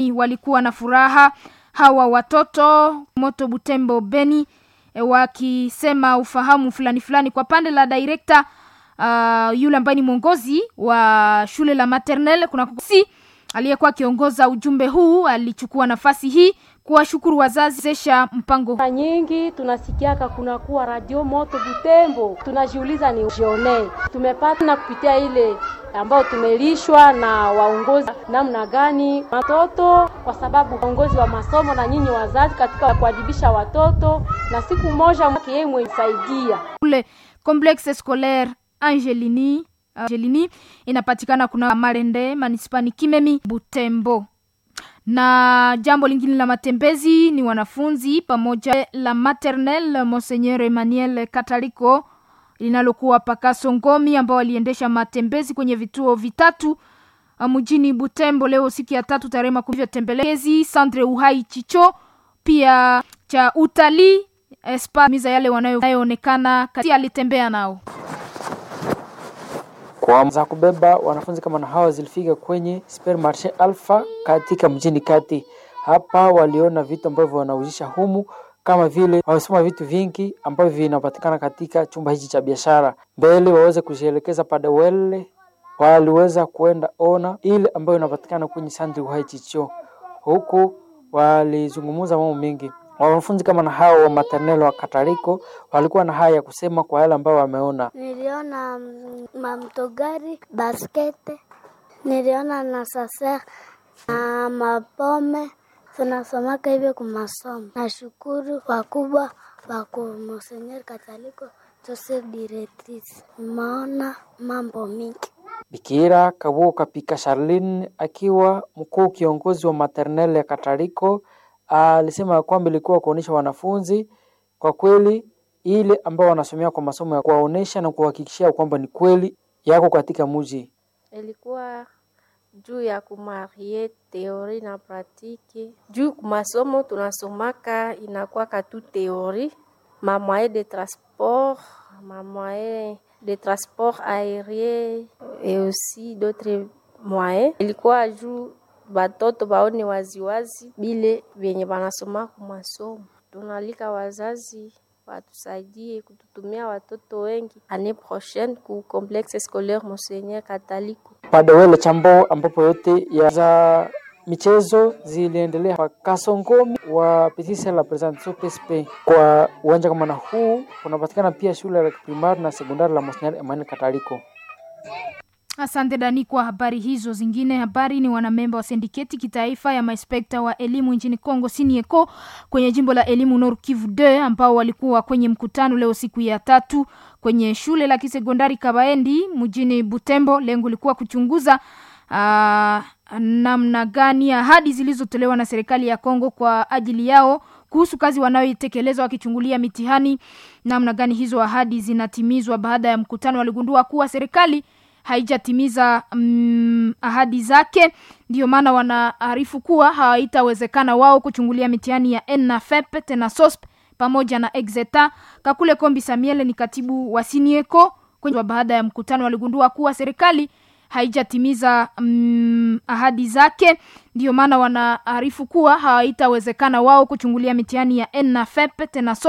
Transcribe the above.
walikuwa na furaha hawa watoto moto Butembo Beni e, wakisema ufahamu fulani fulani kwa pande la director uh, yule ambaye ni mwongozi wa shule la maternelle kuna si aliyekuwa akiongoza ujumbe huu alichukua nafasi hii kuwashukuru wazazi zesha mpango mara nyingi tunasikiaka kunakuwa radio moto Butembo, tunajiuliza ni jione tumepata na kupitia ile ambao tumelishwa na waongozi namna gani watoto, kwa sababu waongozi wa masomo na nyinyi wazazi katika kuadibisha watoto, na siku moja yeye mwenisaidia kule complexe scolaire Angelini Angelini inapatikana kuna Marende manispani Kimemi Butembo na jambo lingine la matembezi ni wanafunzi pamoja la maternel Monseigneur Emmanuel Kataliko linalokuwa pakaso Ngomi ambao waliendesha matembezi kwenye vituo vitatu mjini Butembo leo siku ya tatu tarehe makumi tembelezi Sandre Uhai Chicho pia cha utalii espamiza yale wanayoonekana kati alitembea nao kwa za kubeba wanafunzi kama na hawa zilifika kwenye supermarché Alpha katika mjini kati. Hapa waliona vitu ambavyo wanauzisha humu kama vile wamesoma vitu vingi ambavyo vinapatikana katika chumba hichi cha biashara. Mbele waweze kujielekeza Padewele, waliweza kuenda ona ile ambayo inapatikana kwenye Sandri Uhai Chicho. Huku walizungumza mambo mengi. Wanafunzi kama na hao wa maternelle wa Katariko walikuwa na haya ya kusema kwa yale ambayo wameona. Niliona mamtogari, baskete, niliona na sasa na mapome tunasomaka hivyo kumasomo. Nashukuru wakubwa wako Monseigneur Kataliko Joseph Diretris, maona mambo mingi. Bikira Kabuo Kapika Charlene akiwa mkuu kiongozi wa maternelle ya Katariko alisema kwamba ilikuwa kuonesha wanafunzi kwa kweli ile ambao wanasomea kwa masomo ya kuwaonesha na kuhakikishia kwamba ni kweli yako katika mji. Ilikuwa juu ya kumarie teori na pratike. Juu masomo tunasomaka inakuwa katu teori, ma moyen de transport, ma moyen de transport aérien et aussi d'autres moyens. Ilikuwa juu batoto baone waziwazi bile vyenye banasoma kumasomo. Tunalika wazazi watusaidie kututumia watoto wengi ane prochaine ku complexe scolaire Monseigneur Kataliko Padewele Chambo, ambapo yote ya za michezo ziliendelea kwa Kasongomi wa Petite la Presentation PSP. Kwa uwanja kama na huu kunapatikana pia shule la primari na sekondari la Monseigneur Emmanuel Kataliko. Asante Dani kwa habari hizo. Zingine habari ni wanamemba wa sindiketi kitaifa ya mainspekta wa elimu nchini Kongo Sinieko kwenye jimbo la elimu Nord Kivu 2 ambao walikuwa kwenye mkutano leo siku ya tatu kwenye shule la kisekondari Kabaendi mjini Butembo. Lengo lilikuwa kuchunguza uh, namna gani ahadi zilizotolewa na serikali ya Kongo kwa ajili yao kuhusu kazi wanayoitekeleza wakichungulia mitihani, namna gani hizo ahadi zinatimizwa. Baada ya mkutano, waligundua kuwa serikali haijatimiza mm, ahadi zake. Ndiyo maana wanaarifu kuwa haitawezekana wao kuchungulia mitihani ya ENAFEP tena SOSP pamoja na Exeta. Kakule Kombi Samiele ni katibu wa Sinieko kwenye baada ya mkutano waligundua kuwa serikali haijatimiza mm, ahadi zake. Ndiyo maana wanaarifu kuwa haitawezekana wao kuchungulia mitihani ya ENAFEP tena SOSP